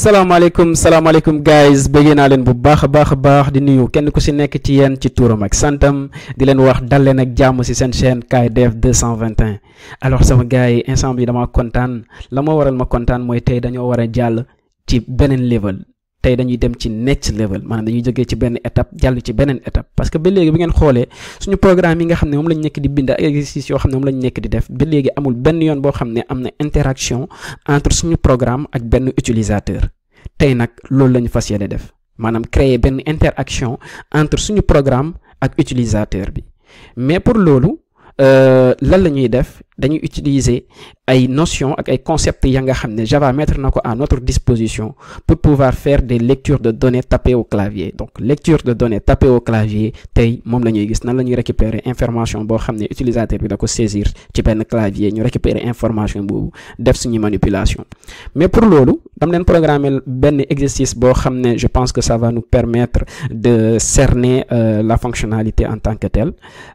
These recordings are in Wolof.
salaamaaleykum salaamaaleykum guys bëggee naa leen bu baax a baax a baax di nuyu kenn ku si nekk ci yéen ci turam ak santam di leen wax dal leen ak jàmm si seen chaîne KDF 221 alors sama gars yi instant bi dama kontaan la ma waral ma kontaan mooy tey dañoo war a jàll ci beneen level tey dañuy dem ci next level maanaam dañuy jógee ci benn étape jàll ci beneen étape parce que ba léegi bu ngeen xoolee suñu programme yi nga xam ne moom lañ nekk di bind ak exercice yoo xam ne moom lañ nekk di def ba léegi amul benn yoon boo xam ne am na interaction entre suñu programme ak benn utilisateur tey nag loolu la ñu fas yéene def maanaam créer benn interaction entre suñu programme ak utilisateur bi mais pour loolu lan la ñuy def dañuy utiliser ay notions ak ay concepts ya nga xam ne Java mettre na ko à notre disposition pour pouvoir faire des lectures de données tapées au clavier donc lecture de données tapées au clavier tey moom la ñuy gis nan la ñuy récupérer information boo xam ne utilisateur bi da ko saisir ci benn clavier ñu récupérer information boobu def suñu manipulation mais pour loolu dam leen programmer benn exercice boo xam ne je pense que ça va nous permettre de cerner euh, la fonctionnalité en tant que telle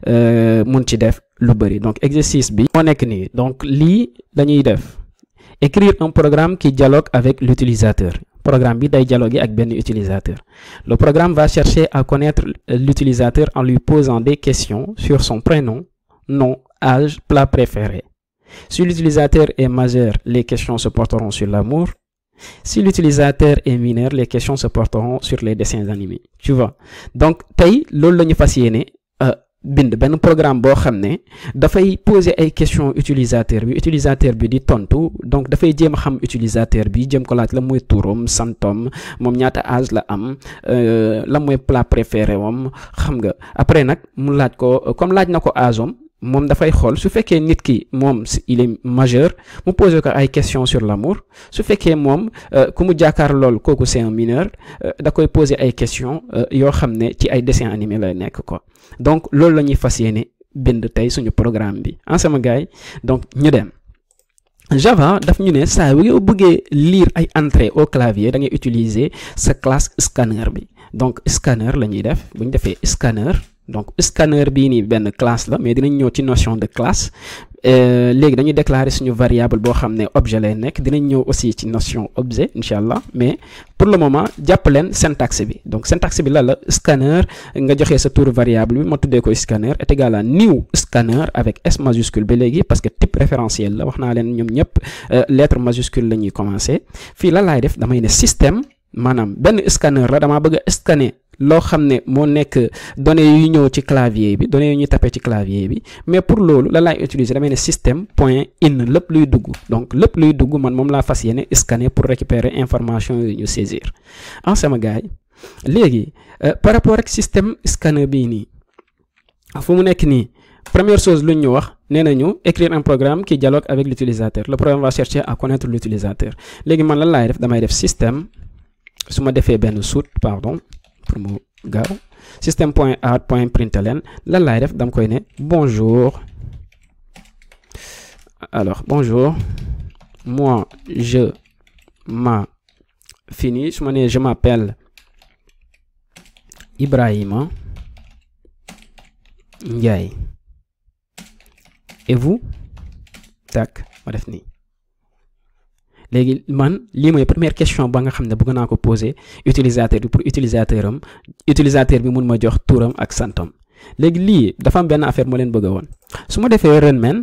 mun ci def lu bëri donc exercice bi moo nekk nii donc lii la ñuy def écrire un programme qui dialogue avec l'utilisateur programme bi day dialoguer ak benn utilisateur le programme va chercher à connaître l'utilisateur en lui posant des questions sur son prénom nom âge plat préféré si l'utilisateur est majeur les questions se porteront sur l'amour si l'utilisateur est mineur les questions se porteront sur les dessins animés tu vois donc tey loolu la ñu fas yéene bind benn programme boo xam ne dafay poser ay questions utilisateur bi utilisateur bi di tontu donc dafay jéem a xam utilisateur bi jëm ko laaj la mooy turam santom moom ñaata âge la am la mooy plat préféré wam xam nga après nag mu laaj ko comme laaj na ko âge am moom dafay xool su fekkee nit ki moom il est majeur mu poser ko ay questions sur l'amour su fekkee moom ku mu jàkkaar lool kooku c'est un mineur da koy poser ay questions yoo xam ne ci ay dessins animés lay nekk quoi donc loolu la ñuy fas yéene bind tey suñu programme bi en sama gars yi donc ñu dem Java daf ñu ne saa yoo bëggee lire ay entrées au clavier da ngay utiliser sa classe scanner bi donc scanner la ñuy def bu ñu defee scanner donc scanner bii nii benn classe la mais dinañ ñëw ci notion de classe léegi dañuy déclarer suñu variable boo xam ne objet lay nekk dinañ ñëw aussi ci notion objet incha allah mais pour le moment jàpp leen syntaxe bi donc syntaxe bi la la scanner nga joxe sa tour variable bi ma tuddee ko scanner est égal à new scanner avec s majuscule ba léegi parce que type référentiel la wax naa leen ñoom ñëpp lettre majuscule la ñuy commencer fii la laay def damay ne système maanaam benn scanner la damaa bëgg a scanner loo xam ne moo nekk données yu ñëw ci clavier bi données yu ñuy tapé ci clavier bi mais pour loolu la laay utiliser damay ne système point in lépp luy dugg donc lépp luy dugg man moom laa fas yéene scanner pour récupérer information yu ñu saisir en sama gars yi léegi par rapport ak système scanner bii nii fu mu nekk nii première chose lu ñu wax nee nañu écrire un programme qui dialogue avec l'utilisateur le programme va chercher à connaître l'utilisateur léegi man lan laay def damay def système su ma defee benn suut pardon pour mu gaaw système point out point println lan laay def dama koy ne bonjour alors bonjour moi je m'a fini su ma nee je m'appelle Ibrahima Ndiaye et vous tak ma def nii léegi man lii mooy première question ba nga xam ne bëgg naa ko poser utilisateur bi pour utilisateur am utilisateur bi mun ma jox turam ak santam léegi lii dafa am benn affaire moo leen bëgg woon su ma defee run men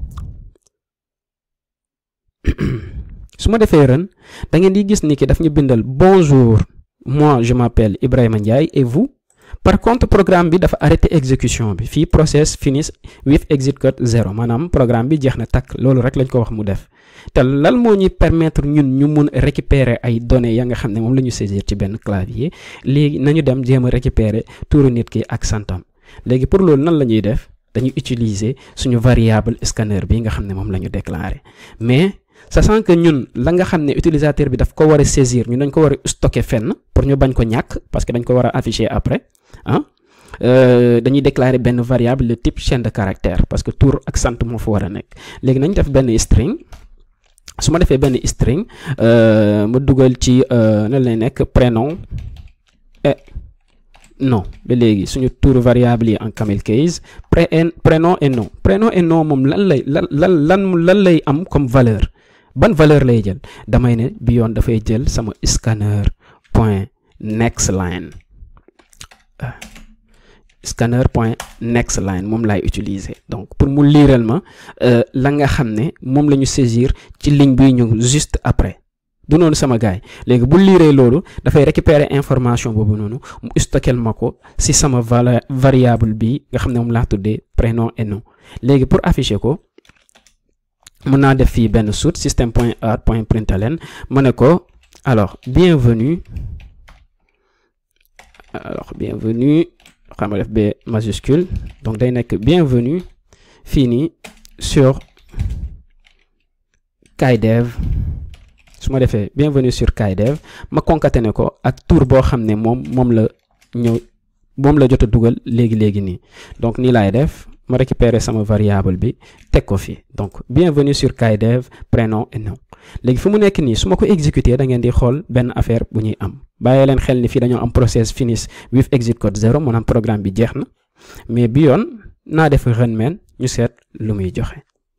su ma defee run da ngeen di gis ni ki daf ñu bindal bonjour moi je m'appelle Ibrahima Ndiaye et vous par contre programme bi dafa arrêté exécution bi fii process finish with exit code zéro maanaam programme bi jeex na takk loolu rek lañ ko wax mu def te lan moo ñuy permettre ñun ñu mun récupérer ay données ya nga xam ne moom la ñu saisir ci benn clavier léegi nañu dem jéem a récupérer turu nit ki ak santam léegi pour loolu nan la ñuy def dañuy utiliser suñu variable scanner bi nga xam ne moom la ñu déclarer mais sachant que ñun la nga xam ne utilisateur bi daf ko war a saisir ñun dañ ko war a stocker fenn pour ñu bañ ko ñàkk parce que dañ ko war a afficher après ah dañuy déclarer benn variable de type chaîne de caractère parce que tour ak sant moo fa war a nekk léegi nañ def benn string su ma defee benn string ma dugal ci nan lay nekk prénom et nom ba léegi suñu tour variable yi en camel case pré prénom et nom prénom et nom moom lan lay lan lan lan lan lay am comme valeur ban valeur lay jël damay ne bi yoon dafay jël sama scanner point next line scanner point next line moom laay utiliser donc pour mu liiral ma la nga xam ne moom la ñu saisir ci ligne bi ñëw juste après du noonu sama gaay léegi bu liiree loolu dafay récupérer information boobu noonu mu stockeel ma ko si sama vala variable bi nga xam ne moom laa tuddee prénom et nom léegi pour afficher ko mën naa def fii benn soute système point out point println ma ne ko alors bienvenue alors bienvenue xam nga def b majuscule donc day nekk bienvenue fii nii sur KaiDev su ma defee bienvenue sur KaiDev ma concaténé ko ak tour boo xam ne moom moom la ñëw moom la jot a dugal léegi léegi nii donc nii laay def ma récupérer sama variable bi teg ko fii donc bienvenue sur KaiDev prénom et nom léegi fi mu nekk nii su ma ko exécuter da ngeen di xool benn affaire bu ñuy am bàyyi leen xel ni fii dañoo am process finish with exit code zero maanaam programme bi jeex na mais bi yoon naa def run main ñu seet lu muy joxe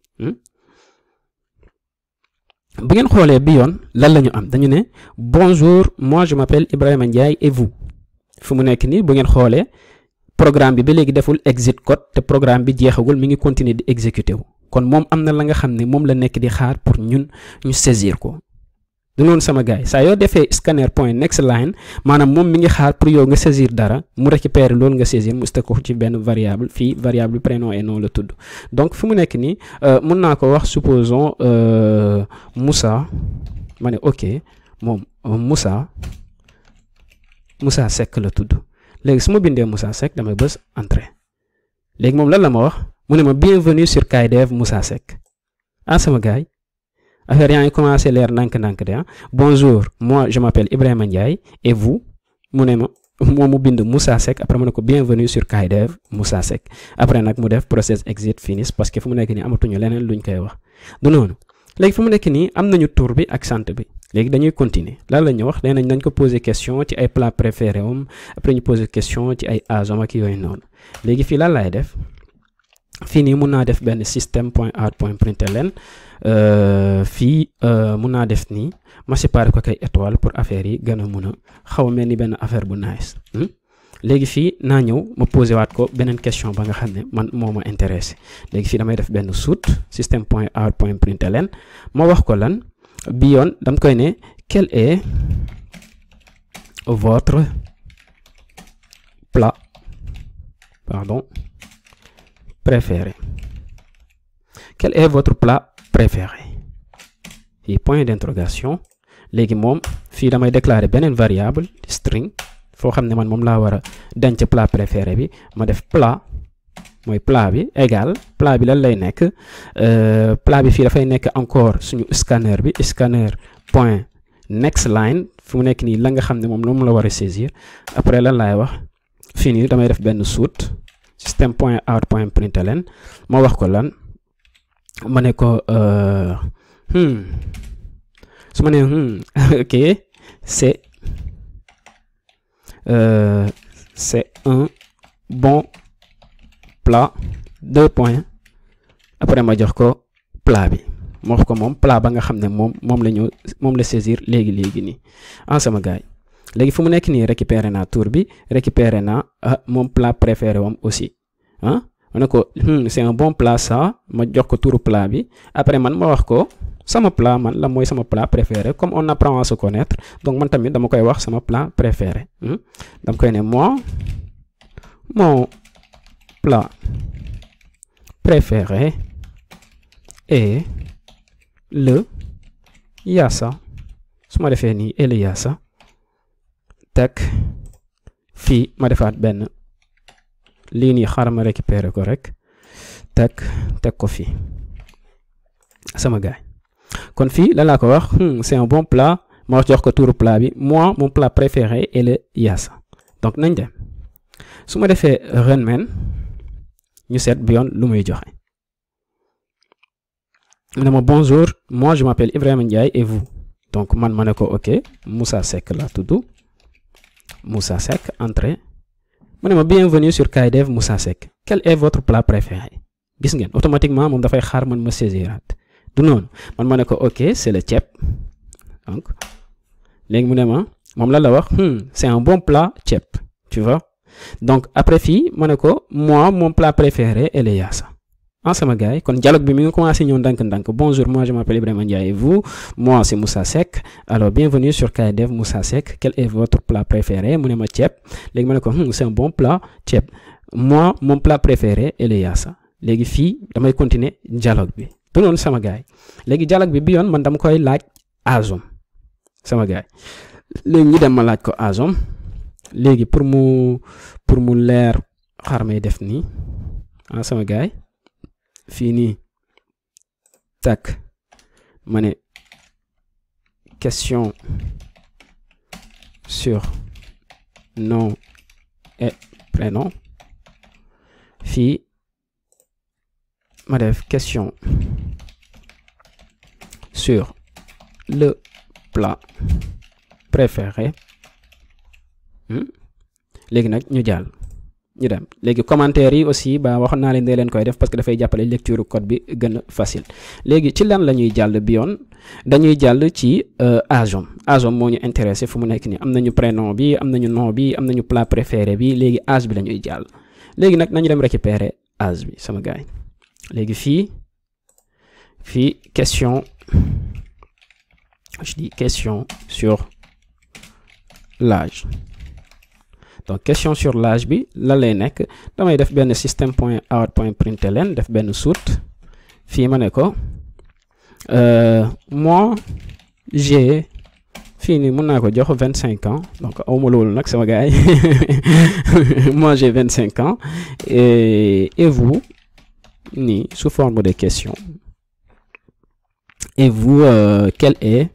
bu ngeen xoolee bi yoon lan la ñu am dañu ne bonjour moi je m'appelle Ibrahima Ndiaye et vous fi mu nekk nii bu ngeen xoolee programme bi ba léegi deful exit code te programme bi jeexagul mi ngi continuer di exécuter wu kon moom am na la nga xam ne moom la nekk di xaar pour ñun ñu saisir ko du noonu sama gars yi saa yoo defee scanner point next line maanaam moom mi ngi xaar pour yow nga saisir dara mu récupérer loolu nga saisir mu stocké ko ci benn variable fii variable prénom et nom la tudd donc fi mu nekk nii mun naa ko wax supposons Moussa ma ne ok moom Moussa Moussa Seck la tudd léegi su ma bindee Moussa Seck damay bës entrée léegi moom lan la ma wax mu ne ma bienvenue sur KaiDev Moussa Seck ah sama gars yi affaire yaa ngi commencé leer ndànk-ndànk de ah bonjour moi je m'appelle Ibrahima Ndiaye et vous mu ne ma moom mu bind Moussa Seck après mu ne ko bienvenue sur KaiDev Moussa Seck après nag mu def process exit finish parce que fu mu nekk nii amatuñu leneen luñ koy wax du noonu léegi fu mu nekk nii am nañu tour bi ak sant bi léegi dañuy continuer lan la ñu wax nee nañ nañ ko poser question ci ay plat préféré am après ñu poser question ci ay âge am ak yooyu noonu léegi fii lan laay def fii nii mun naa def benn système point out point println fii mun naa def nii ma séparé ko kay étoile pour affaire yi gën a mun a xaw a mel ni benn affaire bu nice léegi fii naa ñëw ma posé waat ko beneen question ba nga xam ne man moo ma intéressé léegi fii damay def benn soute système point out point println ma wax ko lan bi yoon dam koy ne quel est votre plat pardon préféré quel est votre plat préféré fii point d'interrogation léegi moom fii damay déclarer beneen variable string foo xam ne man moom laa war a denc plat préféré bi ma def plat mooy plat bi égal plat bi lan lay nekk plat bi fii dafay nekk encore suñu scanner bi scanner point next line fu mu nekk nii la nga xam ne moom moom la war a saisir après lan laay wax fii nii damay def benn soute système point out point println ma wax ko lan ma ne ko su ma nee ok c'est c'est un bon plat deux points après ma jox ko plat bi ma wax ko moom plat ba nga xam ne moom moom la ñu moom la saisir léegi léegi nii en sama gars yi léegi fu mu nekk nii récupérer naa tour bi récupérer naa ah moom plat préféré wam aussi ah ma ne ko c'est un bon plat ça ma jox ko turu plat bi après man ma wax ko sama plat man la mooy sama plat préféré comme on apprend à se connaître donc man tamit dama koy wax sama plat préféré dama koy ne moi mon plat préféré est le yassa su ma defee nii et le yassa teg fii ma defaat benn lii nii xaaral ma récupérer ko rek teg teg ko fii sama gaay kon fii lan laa ko wax c'est un bon plat ma wax jox ko tuuru plat bi moi mon plat préféré est le yassa donc nañ dem su ma defee run main ñu seet bi yoon lu muy joxe mu ne ma bonjour moi je m'appelle Ibrahima Ndiaye et vous donc man ma ne ko ok Moussa Seck la tudd Moussa Seck entrée mu ne ma bienvenue sur KaiDev Moussa Seck quel est votre plat préféré gis ngeen automatiquement moom dafay xaar man ma saisiraat du noonu man ma ne ko ok c'est le ceeb donc léegi mu ne ma moom la la wax c'est un bon plat ceeb tu vois donc après fii ma ne ko moi mon plat préféré est le yaasa ah sama gars yi kon dialogue bi mi ngi commencé ñëw ndànk-ndànk bonjour moi je m'appelle Ibrahima Ndiaye et vous moi c'est Moussa Seck alors bienvenue sur KDF Moussa Seck quel est votre plat préféré mu ne ma ceeb léegi ma ne ko c'est un bon plat ceeb moi mon plat préféré est le yaasa léegi fii damay continuer dialogue bi du noonu sama gars yi léegi dialogue bi bi yoon man dama koy laaj azom sama gars yi léegi ñu dem ma laaj ko azom léegi pour mu pour mu leer xaar may def nii ah sama gars yi fii nii tak ma ne question sur nom et prénom fii ma def question sur le plat préféré léegi nag ñu jàll ñu dem léegi commentaire yi aussi ba waxoon naa leen dee leen koy def parce que dafay jàppale lecture code bi gën a facile léegi ci lan la ñuy jàll bi yoon dañuy jàll ci agom agom moo ñu intéressé fu mu nekk nii am nañu prénom bi am nañu nom bi am nañu plat préféré bi léegi âge bi la ñuy jàll léegi nag nañu dem récupérer âge bi sama gars yi léegi fii fii question je dis question sur l'âge donc question sur l'âge bi lan lay nekk damay def benn système point out point println def benn suite fii ma ne ko moi j'ai fii nii mën naa ko jox vingt cinq ans donc awma loolu nag sama gars yi moi j'ai vingt cinq ans et et vous nii sous forme de question et vous euh, quel est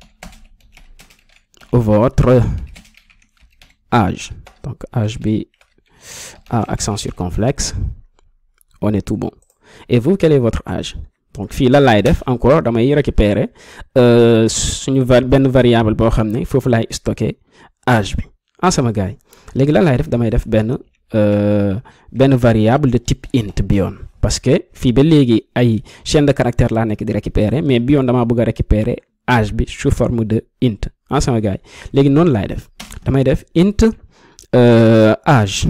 votre âge donc âge bi à accent circonflexe on est tout bon et vous quel est votre âge donc fii lan laay def encore damay récupérer suñu va benn variable boo xam ne foofu laay stocker âge bi en sama gars yi léegi lan laay def damay def benn benn variable de type int bi yoon parce que fii ba léegi ay chaîne de caractère laa nekk di récupérer mais bi yoon damaa bëgg a récupérer âge bi sous forme de int en sama gars yi léegi noonu laay def damay def int âge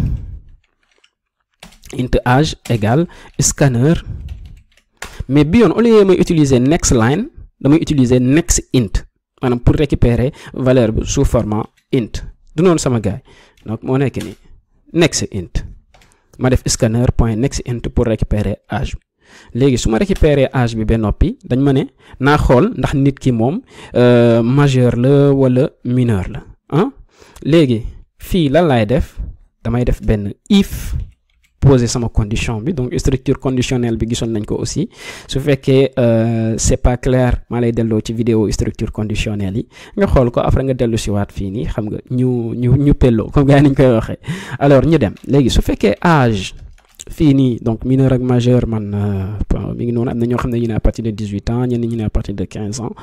int âge égale scanner mais bi yoon au lieu may utiliser next line damay utiliser next int maanaam pour récupérer valeur bi sous format int du noonu sama gars yi donc moo nekk nii next int ma def scanner point next int pour récupérer âge bi léegi su ma récupérer âge bi ba noppi dañ ma ne naa xool ndax nit ki moom majeur la wala mineur la ah léegi fii lan laay def damay def benn if poser sama condition bi donc structure conditionnelle bi gisoon nañ ko aussi su fekkee c'est pas clair maa lay delloo ci vidéo structure conditionnelle yi nga xool ko après nga dellu si waat fii nii xam nga ñu ñu ñu pelloo comme gars yi niñ koy waxee alors ñu dem léegi su fekkee âge fii nii donc mineur ak majeur man mi ngi noonu am na ñoo xam ne ñu ne à partir de dix-huit ans ñenn ñi ne à partir de quinze ans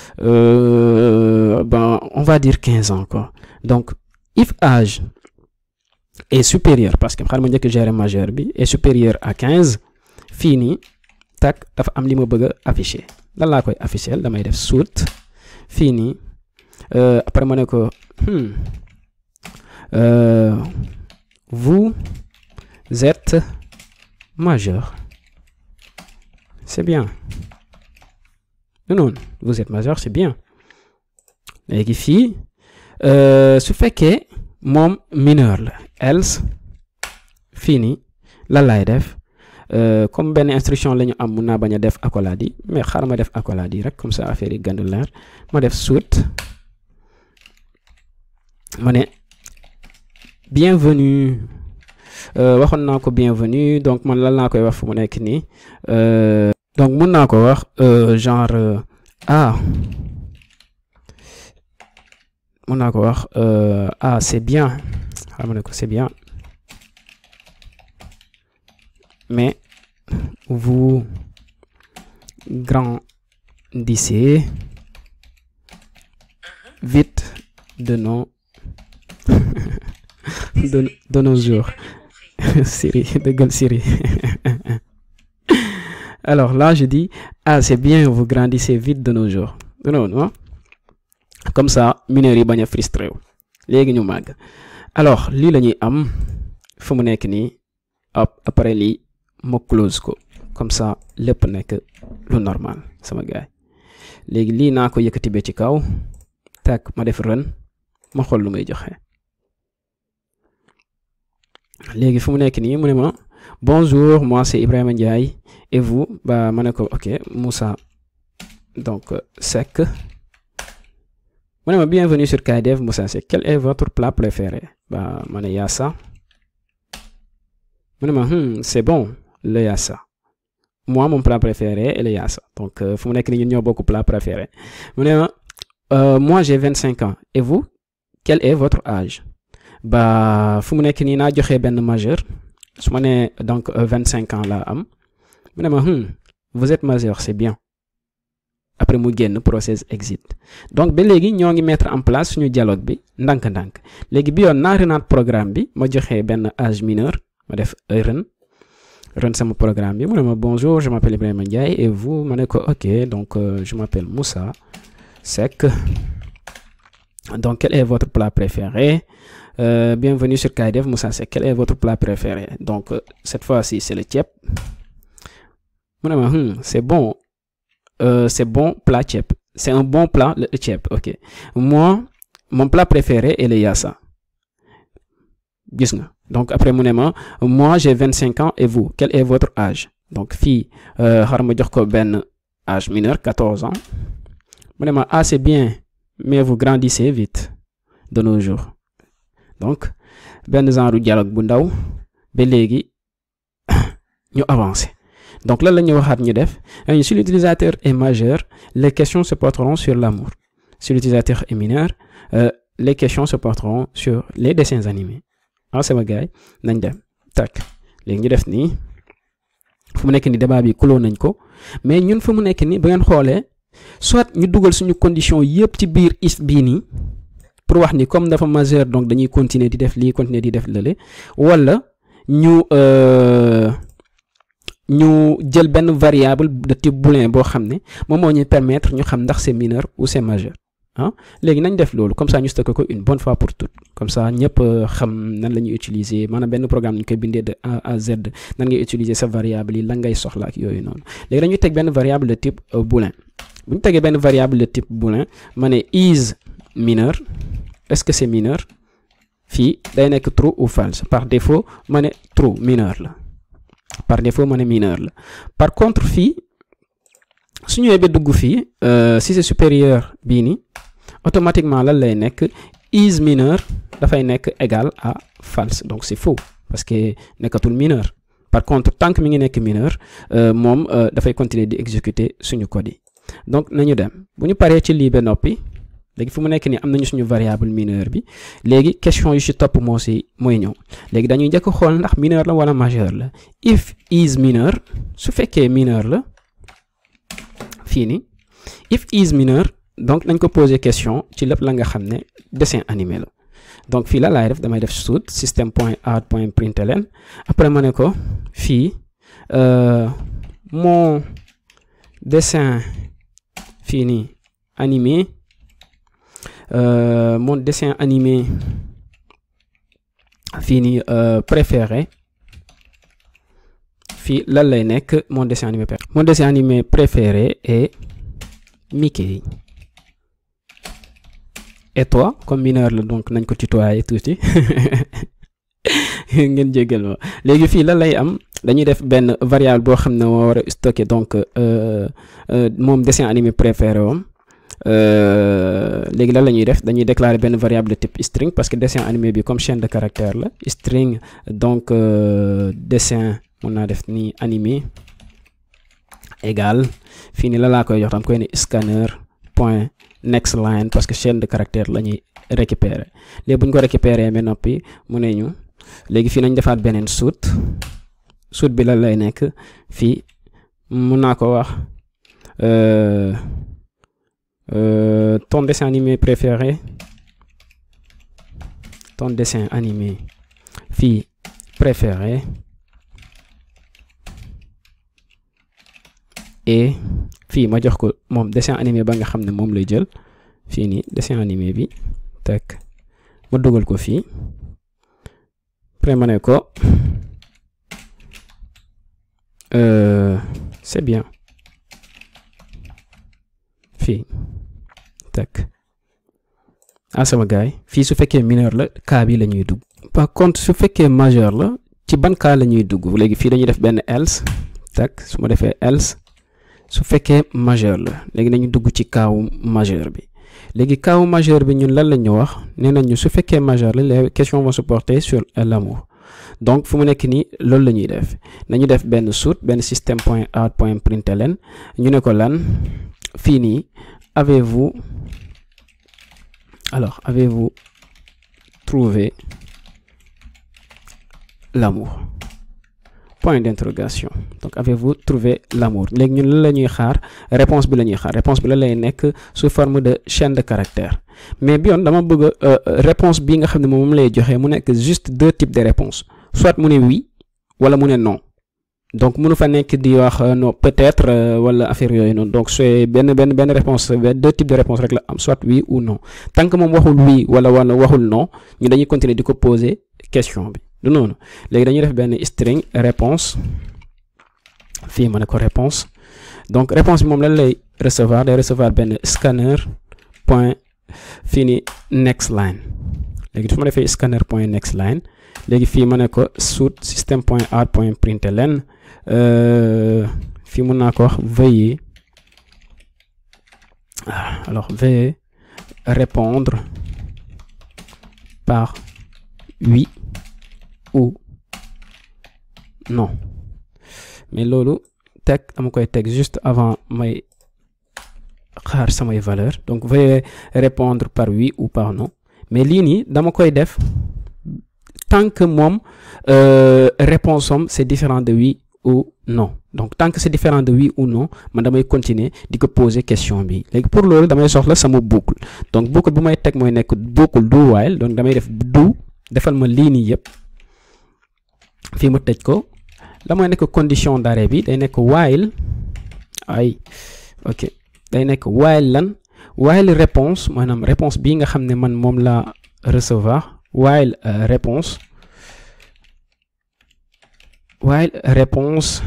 euh, ben on va dire quinze ans quoi donc if âge est supérieur parce que xaaral ma njëkk gérer majeur bi est supérieur à quinze fii nii tak dafa am li ma bëgg a afficher lan laa koy afficher damay def suite fii nii après ma ne ko vous êtes majeur c'est bien non vous êtes majeur c'est bien léegi fii su fekkee moom mineur la else fii nii lan laay def comme benn instruction la ñu am mun naa bañ a def accolade yi mais xaaral ma def accolade yi rek comme ça affaire yi gën a leer ma def suite ma ne bienvenue waxoon naa ko bienvenue donc man lan laa koy wax fu mu nekk nii donc mun naa ko wax genre ah mun naa ko wax ah c'est bien xam ne ko c'est bien mais vous grandissez vite de nos de, de nos jours Siri dëggal Siri alors là je dis ah c'est bien vous grandissez vite de nos jours non non comme ça mineurs yi bañ a frustré wu léegi ñu màgg alors lii la ñuy am fu mu nekk nii après lii ma close ko comme ça lépp nekk lu normal sama gaay léegi lii naa ko yëkkati ba ci kaw tak ma def run ma xool lu may joxe léegi fu mu nekk nii mu ne ma bonjour moi c'est Ibrahima Ndiaye et vous bah ma ne ko ok Moussa donc Seck mu ne ma bienvenue sur KDF Moussa Seck quel est votre plat préféré bah ma ne yassa mu ne ma hmm, c'est bon le yassa moi mon plat préféré est le yassa donc fu mu nekk nii ñun ñoo bokk plat préféré mu ne ma euh, moi j'ai vingt cinq ans et vous quel est votre âge ba fu mu nekk nii naa joxe benn majeur su ma nee donc vingt cinq ans laa am mu ne ma hmm, vous êtes majeur c'est bien après mu génn process exit donc ba léegi ñoo ngi mettre en place suñu dialogue bi ndànk-ndànk léegi bi yoon naa renaat programme bi ma joxe benn âge mineur ma def ren ren sama programme bi mu ne ma bonjour je m'appelle Ibrahima Ndiaye et vous ma ne ko ok donc euh, je m'appelle Moussa Seck donc quel est votre plat préféré Euh, bienvenue sur KDF Moussa Seck quel est votre plat préféré donc euh, cette fois-ci c'est le ceeb mu ne ma hmm, c'est bon euh, c'est bon plat ceeb c'est un bon plat le ceeb ok moi mon plat préféré est le yassa gis nga donc après mu ne ma moi j'ai vingt cinq ans et vous quel est votre âge donc fii xar ma jox ko benn âge mineur quatorze ans mu ne ma ah c'est bien mais vous grandissez vite de nos jours donc benn genre dialogue bu ndaw ba léegi ñu avancer donc lan la ñu waxaat ñu def si l'utilisateur est majeur les questions se porteront sur l'amour si l'utilisateur est mineur euh, les questions se porteront sur les dessins animés ah sama gars yi nañ dem tak léegi ñu def nii fu mu nekk ni débat bi kuloo nañ ko mais ñun fu mu nekk ni ba ngeen xoolee soit ñu dugal suñu condition yépp ci biir if bii nii pour wax ni comme dafa majeur donc dañuy continuer di def lii continuer di def lële wala ñu ñu jël benn variable de type booléen boo xam ne moom moo ñuy permettre ñu xam ndax c'est mineur ou c'est majeur ah léegi nañ def loolu comme ça ñu stocké ko une bonne fois pour toutes comme ça ñëpp xam nan la ñuy utiliser maanaam benn programme ñu koy bindee de A à Z nan ngay utiliser sa variable yi lan ngay soxla ak yooyu noonu léegi dañuy teg benn variable de type booléen bu ñu tegee benn variable de type booléen ma ne is mineur est-ce que c'est mineur fii day nekk true ou false par défaut ma ne true mineur la par défaut ma ne mineur la par contre fii su ñëwee ba dugg fii si c'est supérieur bii nii automatiquement lan lay nekk is mineur dafay nekk égal à false donc c'est faux parce que nekkatul mineur par contre tant que mi ngi nekk mineur moom dafay continuer di exécuter suñu code yi donc nañu dem bu ñu paree ci lii ba noppi léegi fu mu nekk nii am nañu suñu variable mineur bi léegi question yu ci topp moo si mooy ñëw léegi dañuy njëkk xool ndax mineur la wala majeur la if is mineur su fekkee mineur la fii nii if is mineur donc nañ ko poser question ci lépp la nga xam ne dessin animé la donc fii la laay def damay def suut système point out point println après ma ne ko fii mon dessin fii nii animé Euh, mon dessin animé fii nii euh, préféré fii lan lay nekk mon dessin animé préféré mon dessin animé préféré est Mickey et toi comme mineur la donc nañ ko tutoyer tuuti ngeen jéggal ma léegi fii lan lay am dañuy def benn variable boo xam ne moo war a stocker donc euh, moom dessin animé préféré wam léegi lan la ñuy def dañuy déclarer benn variable de type string parce que dessin animé bi comme chaîne de caractère la string donc euh, dessin mun naa def ni animé égal fii nii la laa koy jox tam koy ne scanner point next line parce que chaîne de caractère la ñuy récupérer léegi bu ñu ko récupérer ba noppi mu ne ñu léegi fii nañ defaat beneen suut suut bi lan lay nekk fii mun naa ko wax euh, Euh, ton dessin animé préféré ton dessin animé fii préféré et fii ma jox ko moom dessin animé ba nga xam ne moom lay jël fii nii dessin animé bi tak ma dugal ko fii après ma ne ko c'est bien fii tak ah sama gaay fii su fekkee mineur la cas bi la ñuy dugg par contre su fekkee majeur la ci ban cas la ñuy dugg léegi fii dañuy def benn else tak su ma defee else su fekkee majeur la léegi nañu dugg ci kaawu majeur bi léegi kaawu majeur bi ñun lan la ñu wax nee nañu su fekkee majeur la les questions vont se porter sur l'amour donc fu mu nekk nii loolu la ñuy def nañu def benn soute benn système point out point println ñu ne ko lan fii nii avez-vous alors avez-vous trouvé l'amour point d'interrogation donc avez-vous trouvé l'amour léegi ñun lan la ñuy xaar réponse bi la ñuy xaar réponse bi la lay nekk sous forme de chaîne de caractères mais bi yoon dama bëgg réponse bi nga xam ne moom lay joxe mu nekk juste deux types de réponses soit mu ne oui wala mu ne non donc mënu fa nekk di wax non peut-être wala affaire yooyu noonu donc c'est benn benn benn réponse deux types de réponses rek la am soit oui ou non tant que moom waxul oui wala wala waxul non ñu dañuy continuer di ko poser question bi du noonu léegi dañuy def benn string réponse fii ma ne ko réponse donc réponse bi moom lan lay recevoir day recevoir benn scanner point fii ni next line léegi su ma defee scanner point next line léegi fii ma ne ko soute système point out point println fii mun naa ko wax veuillez alors veuillez répondre par oui ou non mais loolu teg dama koy teg juste avant may xaar samay valeur donc veuillez répondre par oui ou par non mais lii nii dama koy def tant que moom réponse am c'est différent de oui ou non donc tant que c'est différent de oui ou non man damay continuer di ko poser question bi léegi pour loolu damay soxla sama boucle donc boucle bu may teg mooy nekk boucle do while donc damay def do defal ma lii nii yëpp fii ma tëj ko la mooy nekk condition d'arrêt bi day nekk while ay ok day nekk while lan while réponse maanaam réponse bii nga xam ne man moom la recevoir while euh, réponse while réponse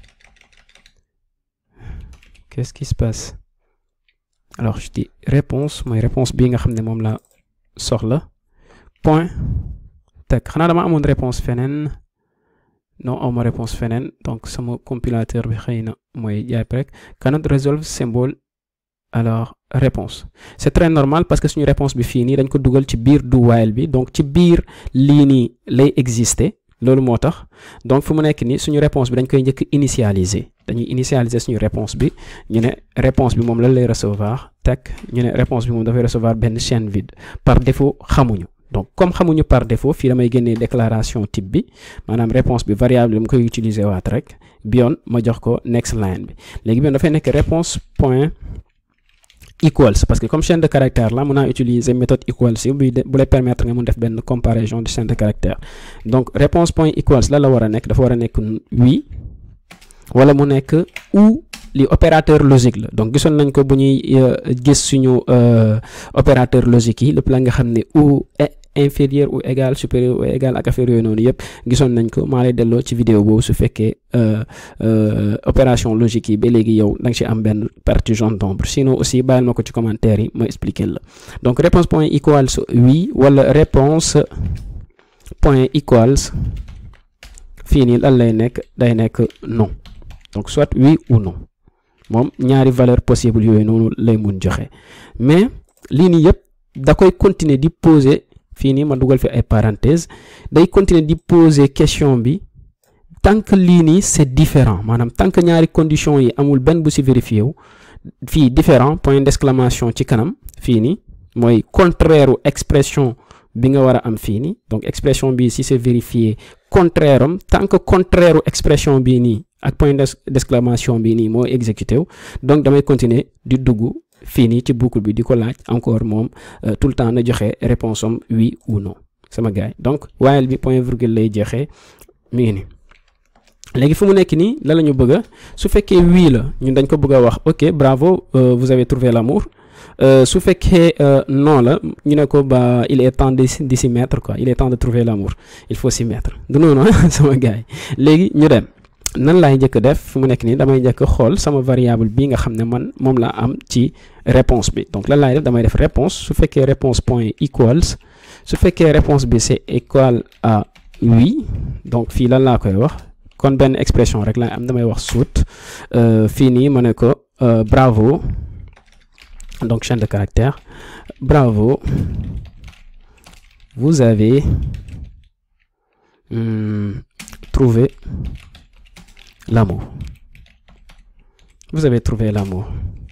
qu'est-ce qui se passe alors je dis réponse mooy réponse bii nga xam ne moom la soxla point teg xanaa dama amoon réponse feneen non awma réponse feneen donc sama compilateur bi xëy na mooy jaay rek cannot resolve symbole alors réponse c'est très normal parce que suñu réponse bi fii nii dañ ko dugal ci biir do while bi donc ci biir lii nii lay exister loolu moo tax donc fu mu nekk nii suñu réponse bi dañ koy njëkk initialiser dañuy initialiser suñu réponse bi ñu ne réponse bi moom lan lay recevoir teg ñu ne réponse bi moom dafay recevoir benn chaîne vide par défaut xamuñu donc comme xamuñu par défaut fii damay génnee déclaration type bi maanaam réponse bi variable bi mu koy utiliser waat rek bi yoon ma jox ko next line bi léegi bi yoon dafay nekk réponse point equals parce que comme chaîne de caractère la mën naa utiliser méthode equals yi bu bu lay permettre nga mun def benn comparaison de chaîne de caractère donc réponse point equals la la war a nekk dafa war a nekk oui wala mu nekk ou li opérateur logique la donc gisoon nañ ko bu ñuy gis suñu opérateur logique yi lépp la nga xam ne ou inférieur ou égal supérieur ou égal ak affaire yooyu noonu yëpp gisoon nañ ko maa lay delloo ci vidéo boobu su fekkee opération logique yi ba léegi yow da nga ci am benn partie jaune d'ombre sinon aussi bàyyil ma ko ci commentaire yi ma expliquer la donc réponse point equals oui wala réponse point equals fii nii lan lay nekk day nekk non donc soit oui ou non moom ñaari valeur possible yooyu noonu lay mun joxe mais lii nii yëpp da koy continuer di poser fii nii ma dugal fi ay parenthèses day continuer di poser question bi tant que lii nii c'est différent maanaam tant que ñaari conditions yi amul benn bu ci vérifié wu fii différent point d'exclamation ci kanam fii nii mooy contraire u expression bi nga war a am fii nii donc expression bi si c'est vérifié contraire am tant que contraire u expression bii nii ak point d'exclamation bii nii moo exécuté wu donc damay continuer di dugg fii nii ci boucle bi di ko laaj encore moom tout le temps na joxe réponse am oui ou non sama gars donc while bi point virgule lay joxe mi ngi nii léegi fu mu nekk nii la la ñu bëgg a su fekkee oui la ñun dañ ko bëgg a wax ok bravo vous avez trouvé l'amour su fekkee non la ñu ne ko ba il est temps de de s'y mettre quoi il est temps de trouver l'amour il faut s'y mettre du noonu sama gars yi léegi ñu dem nan laay njëkk def fu mu nekk nii damay njëkk xool sama variable bi nga xam ne man moom laa am ci réponse bi donc lan laay def damay def réponse su fekkee réponse point equals su fekkee réponse bi c'est égal à oui donc fii lan laa koy wax kon benn expression rek laay am damay wax suut fii nii ma ne ko bravo donc chaîne de caractère bravo vous avez hum, trouvé l'amour vous avez trouvé l'amour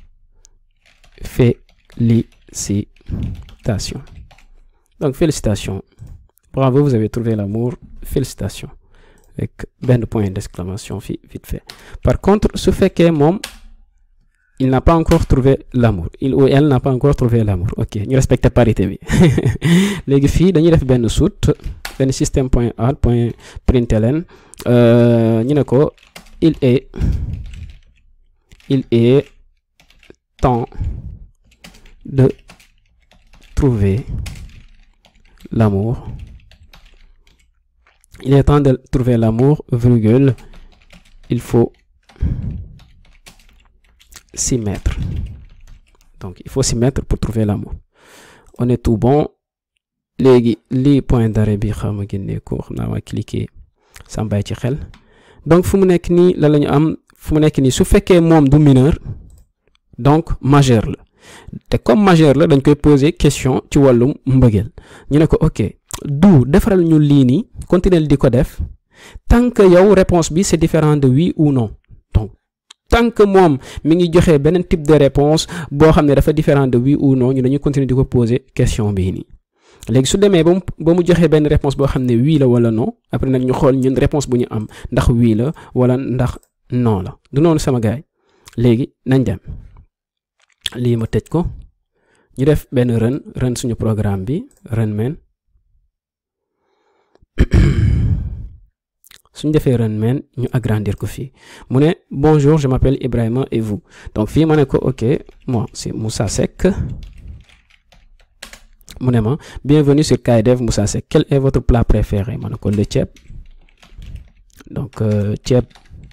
félicitations donc félicitations bravo vous avez trouvé l'amour félicitations avec benn point d'exclamation fi vite fait par contre su fekkee moom il n'a pas encore trouvé l'amour il ou elle n'a pas encore trouvé l'amour ok ñu respecté parité bi léegi fii dañuy def benn suite benn système point out point println ñu ne ko il est il est temps de trouver l'amour il est temps de trouver l'amour virgule il faut s'y mettre donc il faut s'y mettre pour trouver l'amour on est tout bon léegi lii point d'arrêt bi xaw ma génne ko xam naa ma cliquer sa bàyyi ci xel donc fu mu nekk nii la la ñu am fu mu nekk nii su fekkee moom du mineur donc majeur la te comme majeur la dañ koy poser question ci wàllum mbëggeel ñu ne ko ok du defaral ñu lii nii continuer di ko def tant que yow réponse bi c'est différent de oui ou non donc tant que moom mi ngi joxe beneen type de réponse boo xam ne dafa différent de oui ou non ñu dañuy continuer di ko poser question bii nii léegi su demee ba mu ba mu joxee benn réponse boo xam ne oui la wala non après nag ñu xool ñun réponse bu ñu am ndax oui la wala ndax non la du noonu sama gaay léegi nañ dem lii ma tëj ko ñu def benn run run suñu programme bi run main suñ defee run main ñu agrandir ko fii mu ne bonjour je m'appelle Ibrahima et vous donc fii ma ne ko ok moi c'est Moussa Seck mu ne ma bienvenue sur KDev Moussa Seck quel est votre plat préféré ma ne ko le ceeb donc ceeb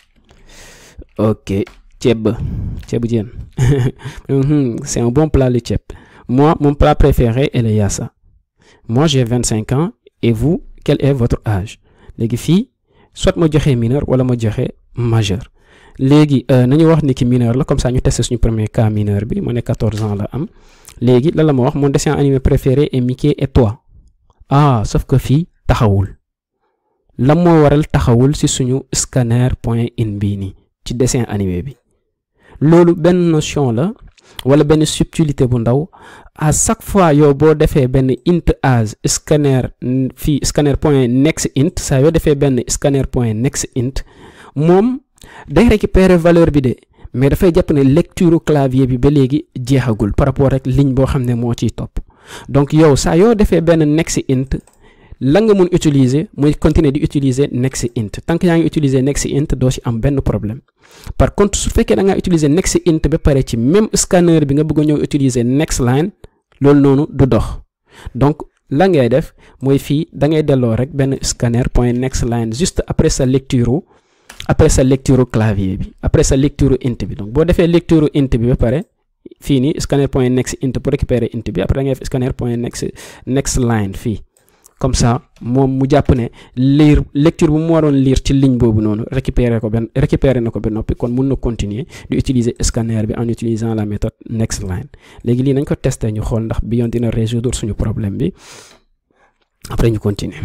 ok ceeb ceebu jën c'est un bon plat le ceeb moi mon plat préféré est le yassa moi j'ai vingt cinq ans et vous quel est votre âge léegi fii soit ma joxe mineur wala ma joxe majeur léegi nañu wax ni ki mineur la comme ça ñu tester suñu premier cas mineur bi ma ne 14 ans la am léegi lan la ma wax mon dessin animé préféré est Mickey et toi ah sauf que fii taxawul lan moo waral taxawul ci suñu scanner point in bii nii ci dessin animé bi loolu benn notion la wala benn subtilité bu ndaw à chaque fois yow boo defee benn int as scanner fii scanner point next int saa yoo defee benn scanner point next int moom day récupérer valeur bi de mais dafay jàpp ne lecture clavier bi ba léegi jeexagul par rapport ak ligne boo xam ne moo ciy topp donc yow saa yoo defee benn next int la nga mun utiliser muy continuer di utiliser next int tant que yaa ngi utiliser next int doo ci am benn problème par contre su fekkee da ngaa utiliser next int ba pare ci même scanner bi nga bëgg a ñëw utiliser next line loolu noonu du dox donc la ngay def mooy fii da ngay delloo rek benn scanner point next line juste après sa lecture après sa lecture clavier bi après sa lecture int bi donc boo defee lecture int bi ba pare fii nii scanner point next int pour récupérer int bi après da ngay def scanner point next next line fii comme ça moom mu jàpp ne lire lecture bu mu waroon lire ci ligne boobu noonu récupérer ko benn récupérer na ko ba noppi kon mun na continuer di utiliser scanner bi en utilisant la méthode next line léegi lii nañ ko tester ñu xool ndax bi yoon dina résoudre suñu problème bi après ñu continuer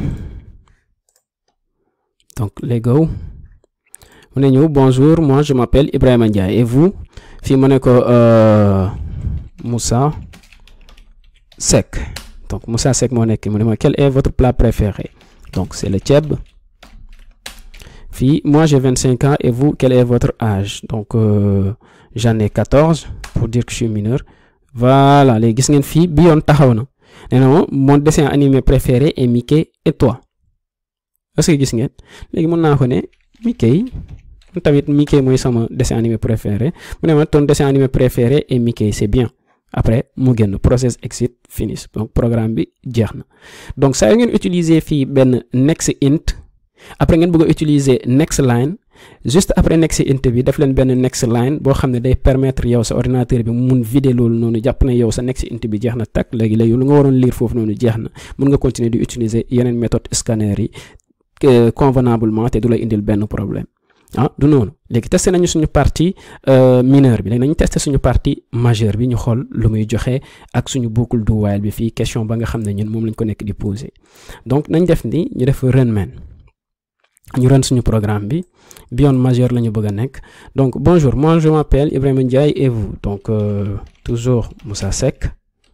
donc let's go mu ne ñëw bonjour moi je m'appelle Ibrahima Ndiaye et vous fii mu ne ko Moussa Seck donc Moussa Seck moo nekk mu ne ma quel est votre plat préféré donc c'est le ceeb fii moi j'ai vingt cinq ans et vous quel est votre âge donc euh, j'en ai quatorze pour dire que je suis mineur voilà léegi gis ngeen fii bi yoon taxaw na nee na ma mon dessin animé préféré est Mickey et toi est-ce que gis ngeen léegi mën naa ko ne Mickey tamit Mickey mooy sama dessin animé préféré mu ne ma ton dessin animé préféré est Mickey c'est bien après mu génn process exit finish donc programme bi jeex na donc saa yu ngeen utiliser fii benn next int après ngeen bëgg a utiliser next line juste après next int bi def leen benn next line boo xam ne day permettre yow sa ordinateur bi mu mun vider loolu noonu jàpp na yow sa next int bi jeex na takk léegi léegi lu nga waroon lire foofu noonu jeex na mun nga continuer di utiliser yeneen méthode scanner yi convenablement te du lay indil benn problème ah du noonu léegi testé nañu suñu partie mineure bi léegi nañu testé suñu partie majeure bi ñu xool lu muy joxe ak suñu boucle do while bi fii question ba nga xam ne ñun moom lañ ko nekk di poser donc nañ def ni ñu def run man ñu run suñu programme bi beyond majeur la ñu bëgg a nekk donc bonjour moi je m'appelle Ibrahima Ndiaye et vous donc euh, toujours Moussa Seck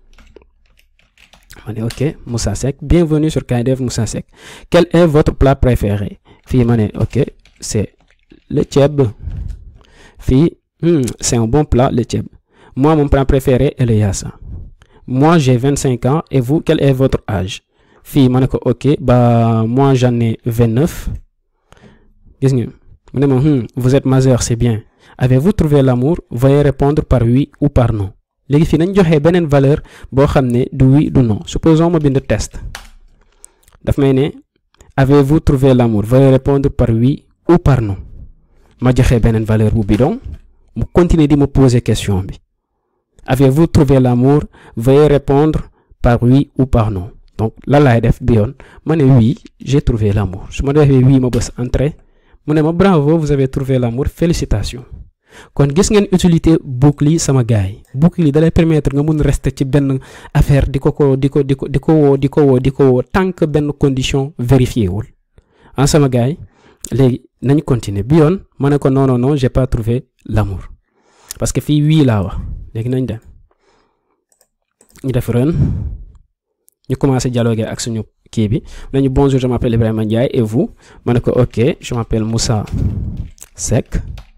ma ne ok Moussa Seck bienvenue sur KDF Moussa Seck quel est votre plat préféré fii ma ne ok c'est le ceeb fii hmm, c'est un bon plat le ceeb moi mon plat préféré est le yassa moi j'ai vingt cinq ans et vous quel est votre âge fii ma ne ko ok bah moi j'en ai vingt neuf gis nga mu ne ma hmm, vous êtes majeur c'est bien avez-vous trouvé l'amour veuillez répondre par oui ou par non léegi fii nañ joxe beneen valeur boo xam ne du oui du non supposons ma bind test daf may ne avez-vous trouvé l'amour veuillez répondre par oui ou par non ma joxe beneen valeur bu bidon mu continuer di ma poser question bi avez-vous trouvé l'amour veuillez répondre par oui ou par non donc lan laay def bi yoon ma ne oui j'ai trouvé l'amour su ma defee oui ma bës entrée mu ne ma bravo vous avez trouvé l'amour félicitations kon gis ngeen utilité boucle yi sama gars yi boucle yi dalay permettre nga mun rester ci benn affaire di ko ko di ko di ko di ko woo di ko woo di ko woo tant que benn condition vérifié wul en sama gars yi léegi nañ continuer bi yoon ma ne ko non non non j'ai pas trouvé l'amour parce que fii wii laa wax léegi nañ dem ñu def run ñu commencé dialoguer ak suñu kii bi nañu bonjour je m'appelle Ibrahima Ndiaye et vous ma ne ko ok je m'appelle Moussa Seck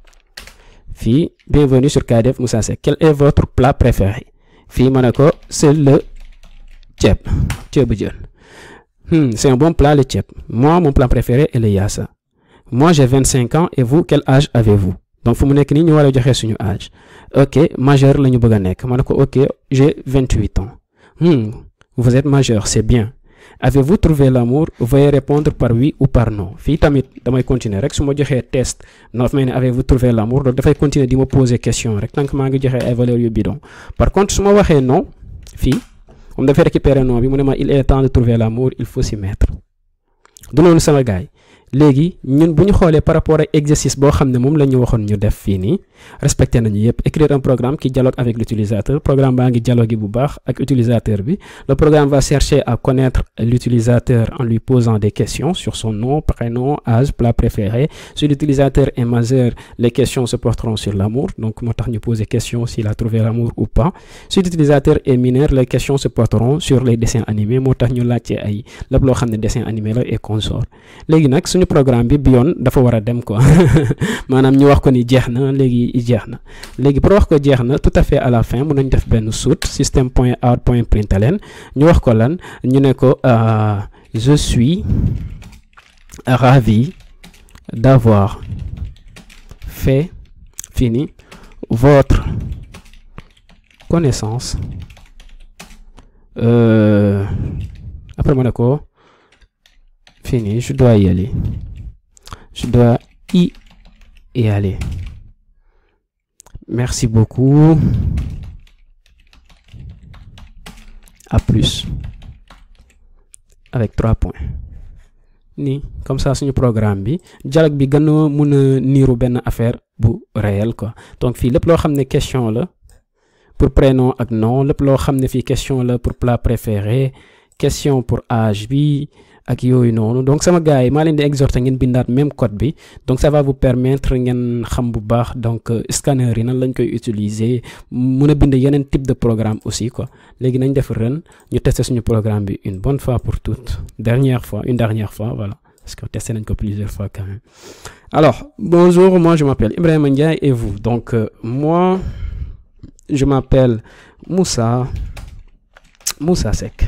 fii bienvenue sur KDF Moussa Seck quel est votre plat préféré fii ma ne ko c'est le ceeb ceebu jën hmm, c'est un bon plat le ceeb moi mon plat préféré est le yassa moi j'ai vingt cinq ans et vous quel âge avez-vous donc fu mu nekk nii ñu war a joxe suñu âge ok majeur la ñu bëgg a nekk ma ne ko ok j'ai vingt huit ans hmm, vous êtes majeur c'est bien avez-vous trouvé l'amour veuillez répondre par oui ou par non fii tamit damay continuer rek su ma joxee test na may ne avez-vous trouvé l'amour donc dafay continuer di ma poser question rek tant que maa ngi joxe ay valeurs yu bidon par contre su ma waxee non fii moom dafay récupérer non bi mu ne ma il est temps de trouver l'amour il faut s'y mettre du noonu sama gars yi léegi ñun bu ñu xoolee par rapport ak exercice boo xam ne moom la ñu waxoon ñu def fii nii respecté nañu yépp écrire un programme qui dialogue avec l'utilisateur programme baa ngi dialogue bu baax ak utilisateur bi le programme va chercher à connaître l'utilisateur en lui posant des questions sur son nom prénom âge plat préféré si l'utilisateur est majeur les questions se porteront sur l'amour donc moo tax ñu poser question s'il a trouvé l'amour ou pas si l'utilisateur est mineur les questions se porteront sur les dessins animés moo tax ñu laajte ay lépp loo xam ne dessin animé la et consort léegi nag suñu programme bi bi yoon dafa war a dem quoi maanaam ñu wax ko ni jeex na léegi jeex na léegi pour wax ko jeex na tout à fait à la fin mun nañ def benn suite système point out point println ñu wax ko lan ñu ne ko je suis ravi d'avoir fait fini votre connaissance euh, après ma ne ko fini je dois y aller je dois y y aller merci beaucoup à plus avec trois points nii comme ça suñu programme bi dialogue bi gën a mun a niiru benn affaire bu réel quoi donc fii lépp loo xam ne question la pour prénom ak nom lépp loo xam ne fii question la pour plat préféré question pour âge bi ak yooyu noonu donc sama gars yi maa leen di exhorter ngeen bindaat même code bi donc ça va vous permettre ngeen xam bu baax donc scanner yi nan lañ koy utiliser mun a bind yeneen type de programme aussi quoi léegi nañ def run ñu tester suñu programme bi une bonne fois pour toutes dernière fois une dernière fois voilà parce que testé nañ ko plusieurs fois quand même alors bonjour moi je m'appelle Ibrahima Ndiaye et vous donc euh, moi je m'appelle Moussa Moussa Seck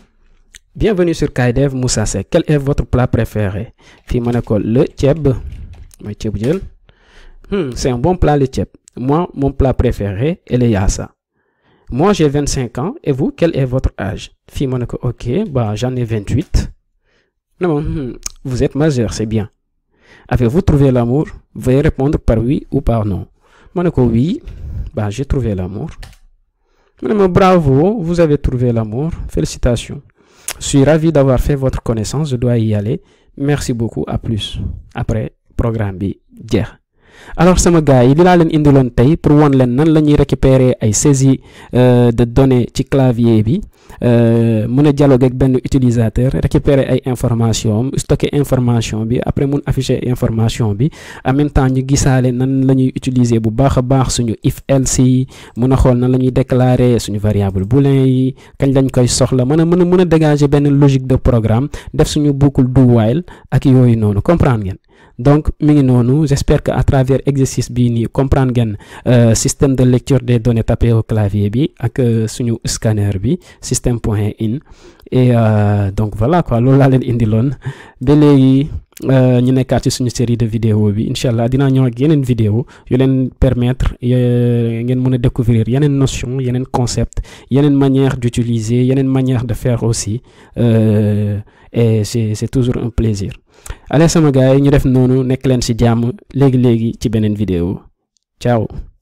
Bienvenue sur KDF Moussa Seck quel est votre plat préféré fii ma ne ko le ceeb mooy ceebu jën hmm, c'est un bon plat le ceeb moi mon plat préféré est le yaasa moi j'ai 25 ans et vous quel est votre âge fii ma ne ko ok bah j'en ai 28 non hmm, vous êtes majeur c'est bien avez-vous trouvé l'amour veuillez répondre par oui ou par non ma ne ko oui bah j'ai trouvé l'amour ma ne ma bravo vous avez trouvé l'amour félicitations je suis ravi d'avoir fait votre connaissance je dois y aller merci beaucoup à plus après programme bi jeex alors sama gars yi li laa leen indiloon tey pour wan leen nan la ñuy récupérer ay saisie de données ci clavier bi mën a dialoguer ak benn utilisateur récupérer ay information stocker information bi après mun afficher information bi en même temps ñu gisaale nan la ñuy utiliser bu baax a baax suñu if else yi mun a xool nan la ñuy déclarer suñu variable boolean yi kañ lañ koy soxla mën a mën a mën a dégager benn logique de programme def suñu boucle do while ak yooyu noonu comprendre ngeen donc mi ngi noonu j'espère que à travers exercice bii nii comprendre ngeen système de lecture des données tapées au clavier bi ak suñu scanner bi système point in et donc voilà quoi loolu laa leen indiloon ba léegi ñu nekkaat ci suñu série de vidéo bi incha allah dinaa ñëw ak yeneen vidéo yu leen permettre ngeen mën a découvrir yeneen notion yeneen concept yeneen manière d'utiliser yeneen manière de faire aussi et c'est c'est toujours un plaisir allez sama gars yi ñu def noonu nekk leen ci jàmm léegi léegi ci beneen vidéo ciao